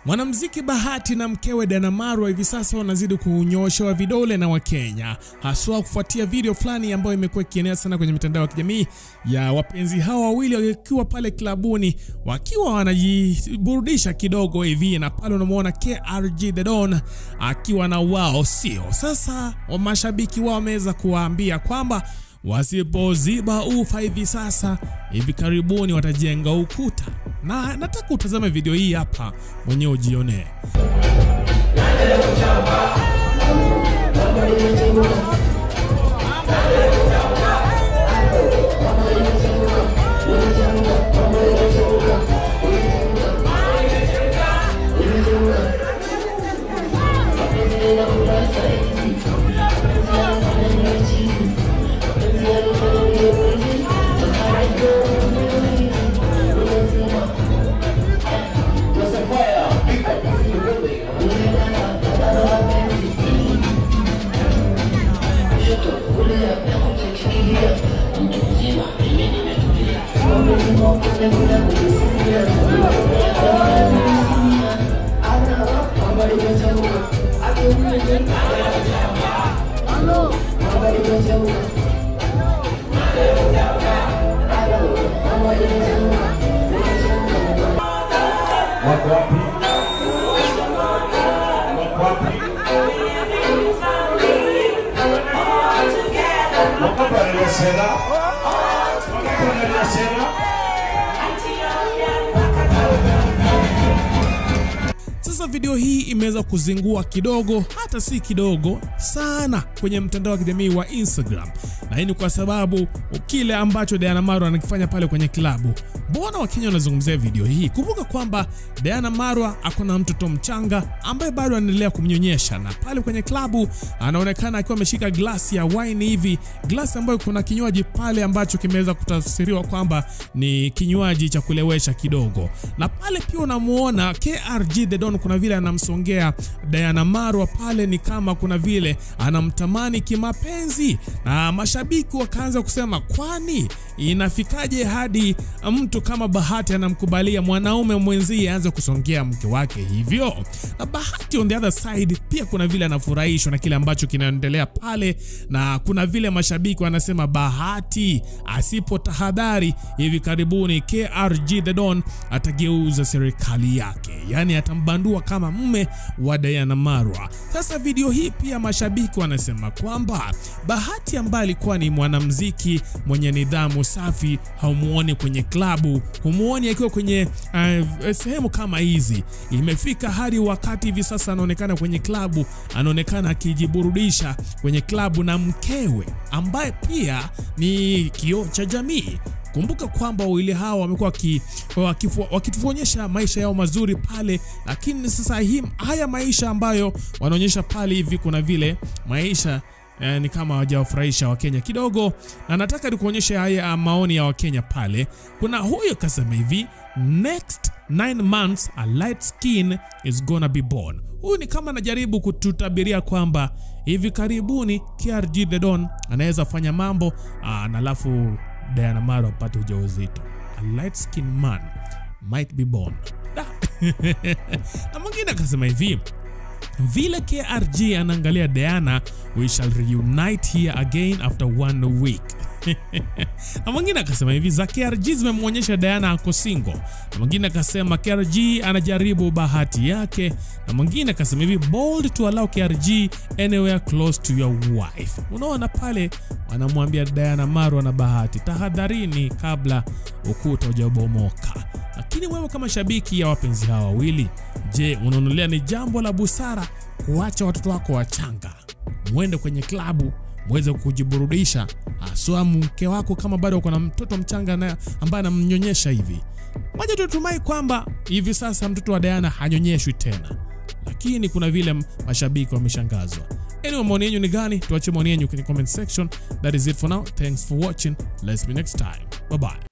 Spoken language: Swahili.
Mwanamuziki Bahati na mkewe Dana Marwa hivi sasa wanazidi kunyoshewa vidole na Wakenya, haswa kufuatia video fulani ambayo imekuwa ikienea sana kwenye mitandao ya kijamii ya wapenzi hawa wawili wakiwa pale klabuni wakiwa wanajiburudisha kidogo hivi, na pale unamwona KRG The Don akiwa na wao sio. Sasa mashabiki wao wameweza kuwaambia kwamba wasipoziba ufa hivi sasa, hivi karibuni watajenga ukuta, na nataka utazame video hii hapa mwenyewe ujionee. Wako wapi? Wako wapi? Wako wananiasera? Wako wananiasera? Sasa video hii imeweza kuzingua kidogo, hata si kidogo sana, kwenye mtandao wa kijamii wa Instagram, na hii ni kwa sababu kile ambacho Diana Marwa anakifanya pale kwenye klabu. Mbona Wakenya wanazungumzia video hii? Kumbuka kwamba Diana Marwa ako na mtoto mchanga ambaye bado anaendelea kumnyonyesha, na pale kwenye klabu anaonekana akiwa ameshika glasi ya wine hivi, glasi ambayo kuna kinywaji pale ambacho kimeweza kutafsiriwa kwamba ni kinywaji cha kulewesha kidogo, na pale pia unamuona KRG The Don kuna vile anamsongea Diana Marwa pale, ni kama kuna vile anamtamani kimapenzi, na mashabiki wakaanza kusema kwani inafikaje hadi mtu kama Bahati anamkubalia mwanaume mwenzie aanze kusongea mke wake hivyo? Na Bahati on the other side pia kuna vile anafurahishwa na kile ambacho kinaendelea pale, na kuna vile mashabiki wanasema Bahati asipo tahadhari, hivi karibuni KRG The Don atageuza serikali yake, yaani atambandua kama mme wa Diana Marwa. Sasa video hii pia mashabiki wanasema kwamba Bahati ambaye alikuwa ni mwanamuziki mwenye nidhamu safi, haumuoni kwenye klabu, humuoni akiwa kwenye uh, sehemu kama hizi. Imefika hadi wakati hivi sasa anaonekana kwenye klabu, anaonekana akijiburudisha kwenye klabu na mkewe ambaye pia ni kioo cha jamii. Kumbuka kwamba wawili hawa wamekuwa wakituonyesha maisha yao mazuri pale, lakini sasa hii haya maisha ambayo wanaonyesha pale hivi, kuna vile maisha eh, ni kama hawajawafurahisha Wakenya kidogo, na nataka nikuonyeshe haya maoni ya Wakenya pale. Kuna huyo kasema hivi, next 9 months a light skin is gonna be born. Huyu ni kama anajaribu kututabiria kwamba hivi karibuni KRG The Don anaweza fanya mambo aa, na alafu Diana Marwa apate ujauzito. A light skin man might be born. Da. na mwingine akasema hivi vile KRG anaangalia Diana, we shall reunite here again after one week. na mwingine akasema hivi za KRG zimemwonyesha Diana ako single. Na mwingine akasema KRG anajaribu bahati yake. Na mwingine akasema hivi bold to allow KRG anywhere close to your wife. Unaona pale wanamwambia Diana Marwa na Bahati, tahadharini kabla ukuta hujabomoka. Lakini wewe kama shabiki ya wapenzi hawa wawili, je, unaonelea ni jambo la busara kuacha watoto wako wachanga mwende kwenye klabu mweze kujiburudisha, haswa mke wako kama bado uko na mtoto mchanga na ambaye anamnyonyesha hivi? Moja tutumai kwamba hivi sasa mtoto wa Diana hanyonyeshwi tena, lakini kuna vile mashabiki wameshangazwa. Anyway, maoni yenu ni gani? Tuache maoni yenu kwenye comment section. That is it for now. Thanks for watching. Let's be next time. Bye bye.